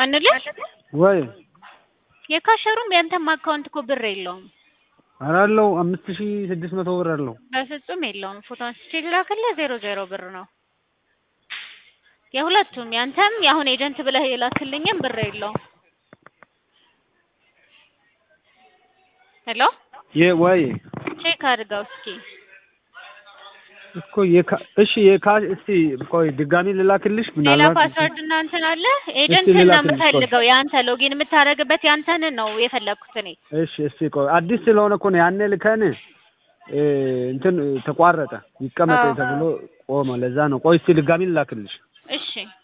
አንልህ ወይ የካሸሩም ያንተም አካውንት እኮ ብር የለውም። ኧረ አለው አምስት ሺህ ስድስት መቶ ብር አለው። በፍጹም የለውም። ፎቶ አንስቼ ልላክልህ። ዜሮ ዜሮ ብር ነው የሁለቱም። ያንተም የአሁን ኤጀንት ብለህ የላክልኝም ብር የለውም። ሄሎ የ ወይ ቼክ አድርገው እስኪ። እኮ የካ እሺ የካ እስቲ ቆይ ድጋሚ ልላክልሽ ሌላ ምናልባት ፓስወርድ እና እንትን አለ። ኤጀንትን ነው ልላክልሽ፣ ቆይ። የምፈልገው። የአንተ ሎጊን የምታደርግበት ያንተን ነው የፈለግኩት እኔ። እሺ እስቲ ቆይ አዲስ ስለሆነ እኮ ነው ያኔ ልከን እ እንትን ተቋረጠ ይቀመጥ አዎ። ተብሎ ቆመ። ለዛ ነው። ቆይ እስቲ ድጋሚ ልላክልሽ። እሺ